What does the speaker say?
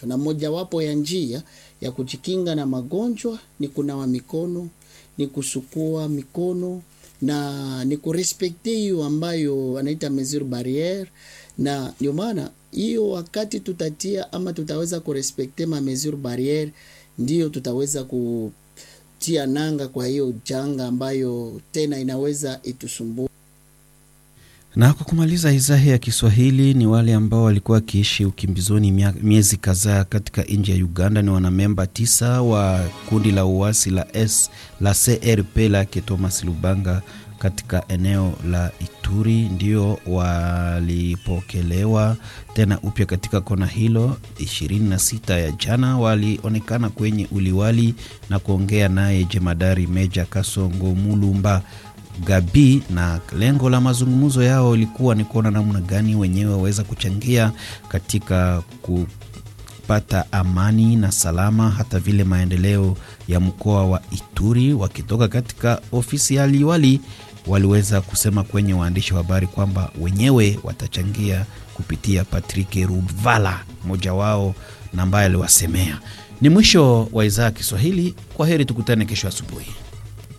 magonjwa, na mojawapo ya njia ya kujikinga na magonjwa ni kunawa mikono, ni kusukua mikono na ni kurespekte hiyo ambayo anaita mesure barriere, na ndio maana hiyo wakati tutatia ama tutaweza kurespekte ma mesure barriere, ndio tutaweza kutia nanga kwa hiyo janga ambayo tena inaweza itusumbua. Na kwa kumaliza idhaa ya Kiswahili, ni wale ambao walikuwa wakiishi ukimbizoni miezi kadhaa katika nchi ya Uganda. Ni wanamemba tisa wa kundi la uasi la S la CRP lake Thomas Lubanga katika eneo la Ituri ndio walipokelewa tena upya katika kona hilo. 26 ya jana walionekana kwenye uliwali na kuongea naye jemadari Meja Kasongo Mulumba Gabi, na lengo la mazungumzo yao ilikuwa ni kuona namna gani wenyewe waweza kuchangia katika kupata amani na salama, hata vile maendeleo ya mkoa wa Ituri. Wakitoka katika ofisi ya liwali, waliweza kusema kwenye waandishi wa habari kwamba wenyewe watachangia kupitia Patrick Ruvala, mmoja wao na ambaye aliwasemea. Ni mwisho wa idhaa ya Kiswahili. Kwa heri, tukutane kesho asubuhi.